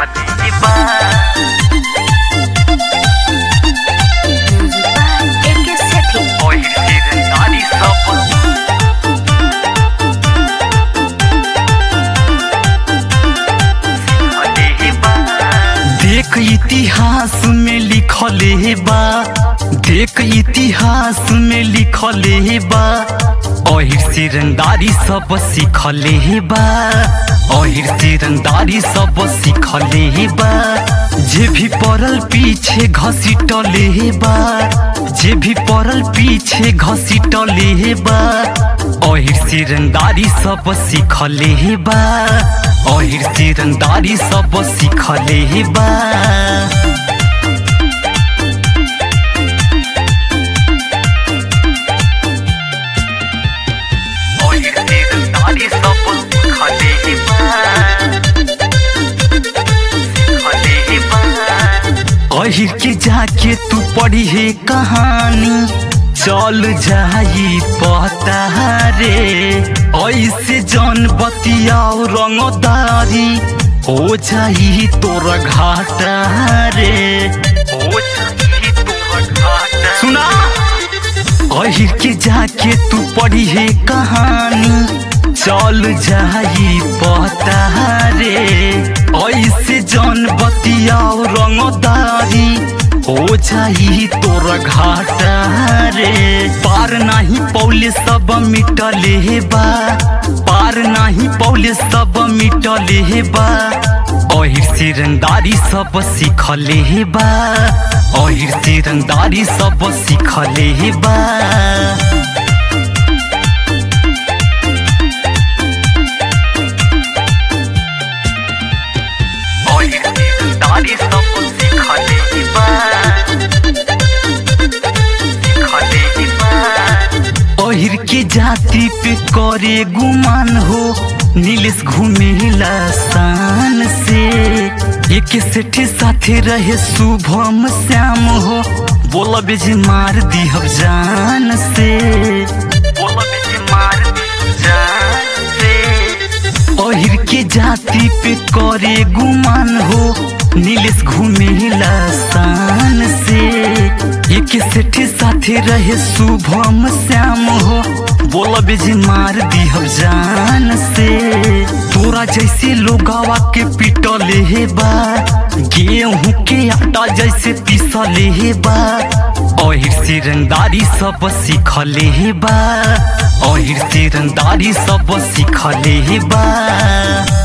सिखले बा Music by AK Sethi. ओही सिरंदारी सब सिखले बा देख इतिहास में लिखले बा देख इतिहास में लिखले बा अहिर सिरंदारी सब सिखले बा अहिर सिरंदारी सब सिखले बा जे भी पड़ल पीछे घसीटले बा जे भी पड़ल पीछे घसीटले बा अहिर सिरंदारी सब सिखले बा अहिर सिरंदारी सब सिखले बा अहिर सिरंदारी सब सिखले बा सिखले बा अहिर के जाके तू पढ़ी है कहानी चल जाई पता रे ऐसे जन बतियाओ रंगदारी हो जाई तोर घाटा रे हो जाई तोर घाटा सुना अहिर के जाके तू पढ़ी है कहानी चल जाई पता रे ऐसे जन बतियाओ रंगदारी हो जाई तोर घाटा रे पार नाही पौले सब मिटले बा पार नाही पौले सब मिटले बा अहिर सिरंदारी सब सिखले बा अहिर सिरंदारी सब सिखले बा अहिर सिरंदारी सब सिखले बा सिखले बा अहिर के जाति पे करे गुमान हो नीलेश घूमेला शान से एक सेठ साथे रहे शुभम श्याम हो बोला बेजी मार दी हम जान से बोला बेजी मार दी जान से अहिर के जाति पे करे गुमान हो नीलेश घूमेला शान से एक सेठ साथे रहे शुभम श्याम हो बोला बेजी मार दी हम जान से तोरा जैसे लोगावा के पिटले हे बा गेहूं के आटा जैसे पीसले हे बा अहिर सिरंदारी सब सिखले हे बा अहिर सिरंदारी सब सिखले हे बा